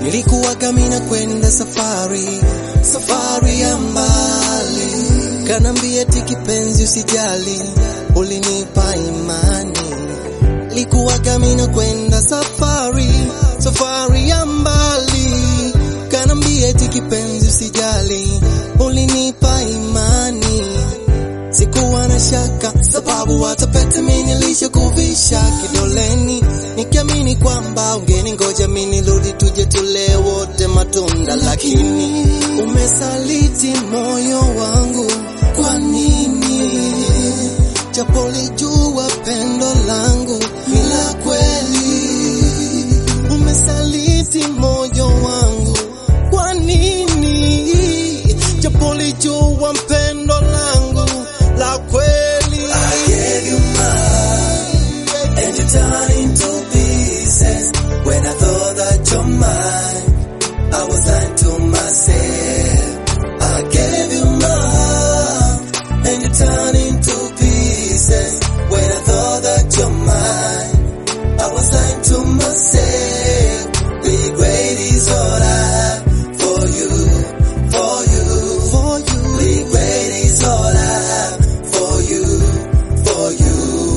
nilikuwaga mina kwenda safari, safari ya mbali, kanambia eti kipenzi usijali, ulinipa imani, nilikuwaga mina kwenda safari, safari ya mbali, kanambia eti kipenzi usijali, ulinipa imani Sikuwa na shaka sababu hata pete mimi nilishakuvisha kidoleni, nikiamini kwamba ungeni ngoja mimi nirudi tuje tule wote matunda, lakini umesaliti moyo wangu. Kwa nini? Japo lijua pendo langu ni la kweli, umesaliti moyo wangu. Kwa nini? Japo lijua pendo langu la kweli. I gave you mine, and you turned into pieces. When I thought that you're mine, I was lying to myself. I gave you mine, and you turned into pieces. When I thought that you're mine, I was lying to myself. Regret is all I have for you, for you, For you. Regret is all I have for you, for you.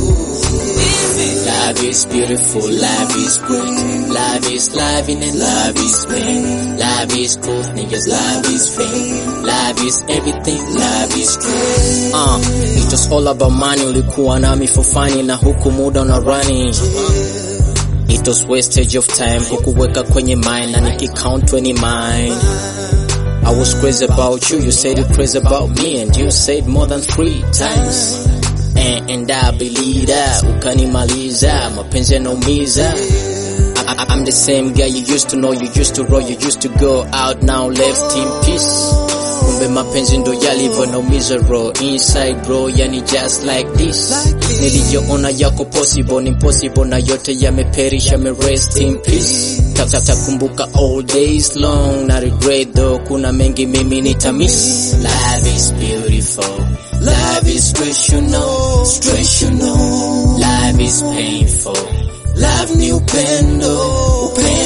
Love is beautiful, love is great. Love is loving and love is pain. Love is cool, niggas, love is fame. Love is everything, love is true. Uh, it was all about money, ulikuwa nami for funny na huku muda una running. It was wastage of time, hukuweka kwenye mind na nikicount 20 mine. I was crazy about you, you said you crazy about me and you said more than three times. And, and I believe that, ukanimaliza, mapenzi yanaumiza. I, I, I'm the same guy you used to know, you used to roll, you used to go out, now left in peace. Kumbe mapenzi ndo yalivyo naumiza roho inside bro, yani just like this. Niliyoona yako possible ni impossible na yote yameperish, yame rest in peace. Takumbuka all days long na regret though, kuna mengi mimi nitamiss. Life is beautiful, love is rational, rational. Life is painful, love ni upendo, upendo.